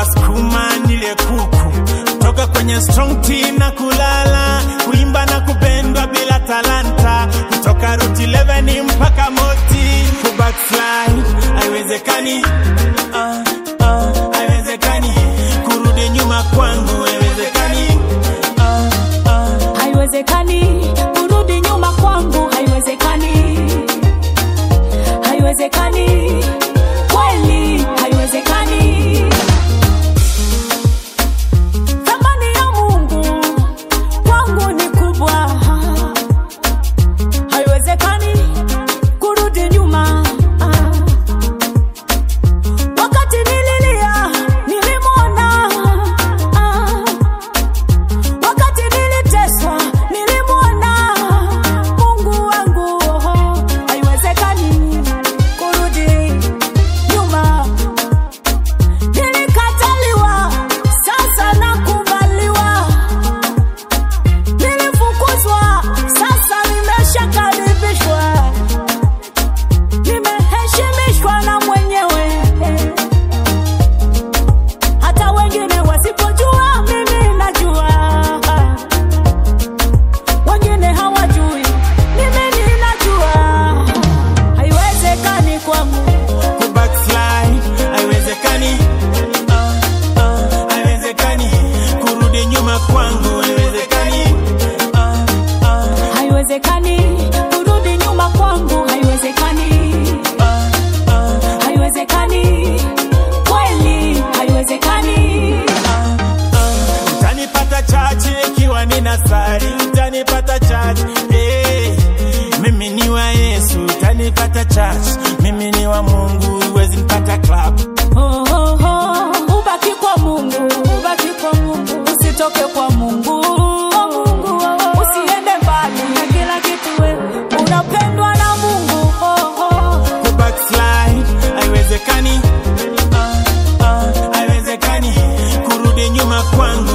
wasukuma nile kuku toka kwenye strong tea na kulala kuimba na kupendwa bila talanta kutoka route 11 mpaka moti kubackslide haiwezekani ah, ah, haiwezekani kurudi nyuma kwangu haiwezekani ah, ah. haiwezekani kurudi nyuma kwangu haiwezekani haiwezekani kweli haiwezekani thamani ya mungu kwangu ni kubwa haiwezekani kurudi nyuma wakati nililia nilimwona wakati niliteswa nilimwona mungu wangu oho, haiwezekani kurudi nyuma nilikataliwa sasa nakubaliwa nilifukuzwa sasa nimeshakaribishwa nimeheshimishwa na mwenyewe hata wengine wasipojua mimi najua wengine hawajui mimi ninajua haiwezekani kwangu kubackslide haiwezekani ah, ah, haiwezekani kurudi nyuma kwangu haiwezekani ah, ah, haiwezekani kurudi nyuma kwangu haiwezekani ah, ah, haiwezekani kweli haiwezekani utanipata chachi ikiwa nina sari utanipata chachi hey, mimi ni wa yesu utanipata chachi mimi ni wa mungu huwezi mpata club Oh, oh, oh. ubaki kwa mungu ubaki kwa mungu usitoke kwa mungu usiende mbali na kila kitu wewe unapendwa na mungu oh, oh. kubackslide haiwezekani ah, ah, haiwezekani kurudi nyuma kwangu